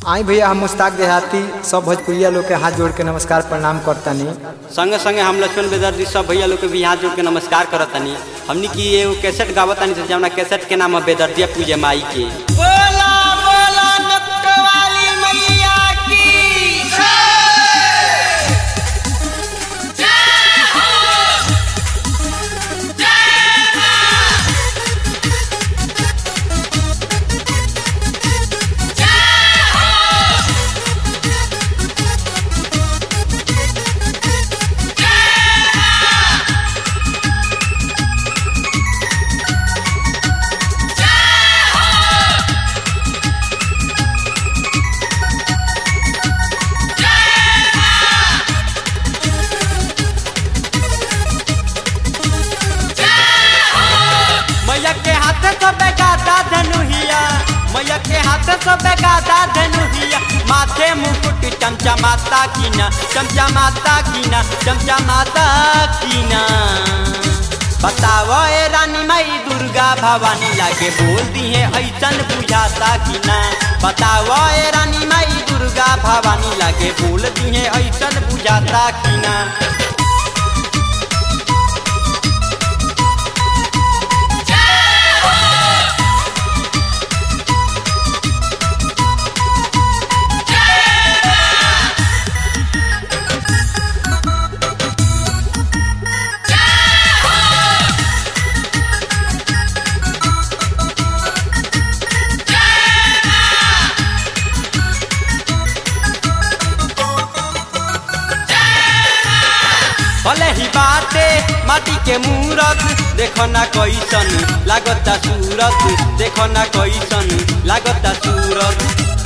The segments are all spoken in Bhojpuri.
आई भैया हम मुस्ताक देहाती सब भोजपुरिया लोग के हाथ जोड़ के नमस्कार प्रणाम करतानी संगे संगे हम लक्ष्मण बेदर्जी सब भैया लोग के भी हाथ जोड़ के नमस्कार करतनी हमनी की एगो कैसेट गावतानी से जौना कैसेट के नाम है बेदर्जिया पूजे माई के बोला बोला नटवाली मैया की मैया के हाथ से बेगाता धनुहिया मैया के हाथ से बेगाता धनुहिया माथे मुकुट चमचमाता कीना चमचमाता कीना चमचमाता कीना बताओ ए रानी माई दुर्गा भवानी लागे बोल दी है ऐसन बुझाता कि ना बताओ ए रानी माई दुर्गा भवानी लागे बोल दी है ऐसन बुझाता कि ना भले ही बाटे माटी के मूरत देखो ना कैसन लागता सूरत देखो ना कैसन लागता सूरत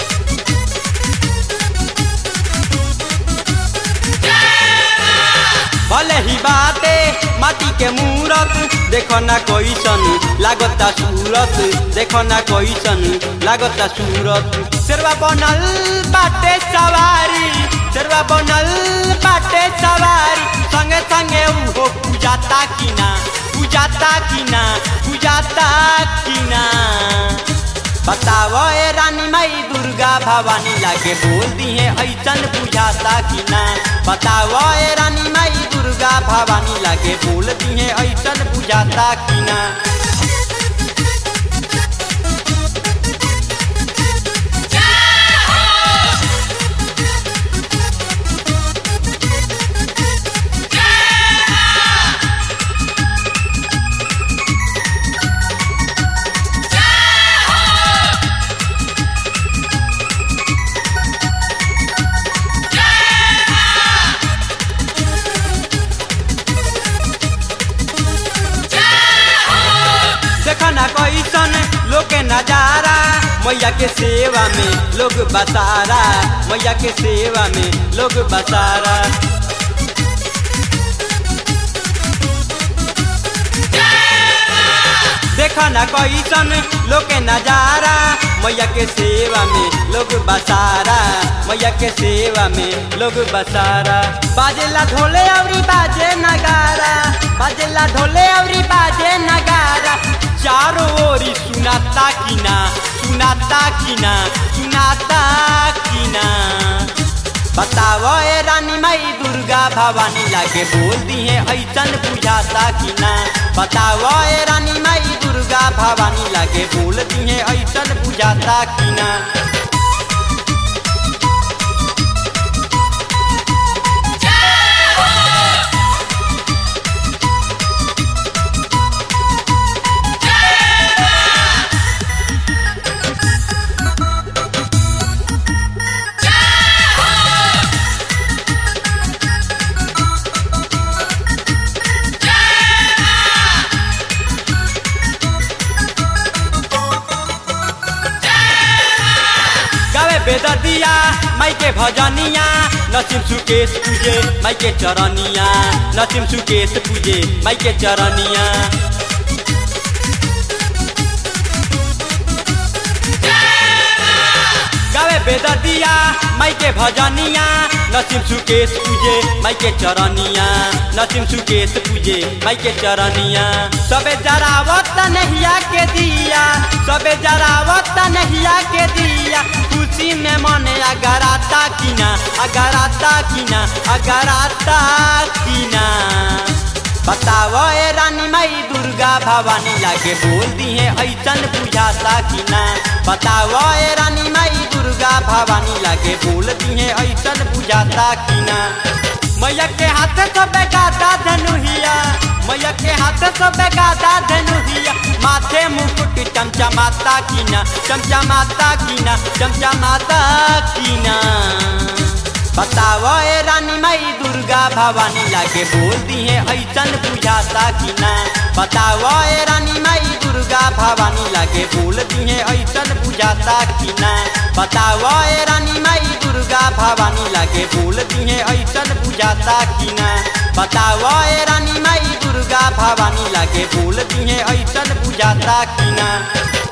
भले ही बाटे माटी के मूरत देखो ना कैसन लागता सूरत देखो ना कैसन लागता सूरत शेरवा बनल बाटे सवारी शेरवा बनल बाटे सवारी संगे संगे उहो पूजाता कि ना पूजाता कि ना पूजाता कि ना बताओ ए रानी माई दुर्गा भवानी लागे बोल दी है ऐसन बुझाता कि ना बताओ ए रानी माई दुर्गा भवानी लागे बोल दी है ऐसन बुझाता कि ना देखा ना कैसन लोग के नजारा मैया के सेवा में लोग बसारा मैया के सेवा में लोग बसारा देखा ना कैसन लोग के नजारा मैया के सेवा में लोग बसारा मैया के सेवा में लोग बसारा बाजेला ढोले अवरी बाजे नगारा बाजेला ढोले अवरी बाजे नगारा चारों ओरी सुनाता कि ना सुनाता कि ना सुनाता कि ना बताओ ए रानी माई दुर्गा भवानी लागे बोल दी है ऐसन बुझाता कि ना बताओ ए रानी माई दुर्गा भवानी लागे बोल दी है ऐसन बुझाता कि ना गावे बेददिया माई के भजनिया नसीम सुकेश पूजे माई के चरनिया नसीम सुकेश पूजे माई के चरनिया गावे बेददिया माई के भजनिया नसीम सुकेश पूजे माई के चरनिया नसीम सुकेश पूजे माई के चरनिया सबे जरावत नहिया के दिया सबे जरावत नहिया के दिया खुशी में मन अगराता किना अगराता किना अगराता किना बताओ ए रानी माई दुर्गा भवानी लागे बोल दी है ऐसन बुझाता कि ना बताओ ए रानी माई दुर्गा भवानी लागे बोल दी है ऐसन बुझाता कि ना मैया के हाथ सब गाता धनुहिया मैया के हाथ सब गाता धनुहिया माथे मुकुट चमचमाता कि ना चमचमाता कि ना चमचमाता कि ना बताओ ए रानी माई दुर्गा भवानी लागे बोल दी है ऐसन बुझाता कि ना बताओ ए रानी माई दुर्गा भवानी लागे बोल दी है ऐसन बुझाता कि ना बताओ ए रानी माई दुर्गा भवानी लागे बोल दी है ऐसन बुझाता कि ना बताओ ए रानी माई दुर्गा भवानी लागे बोल दी है ऐसन बुझाता कि ना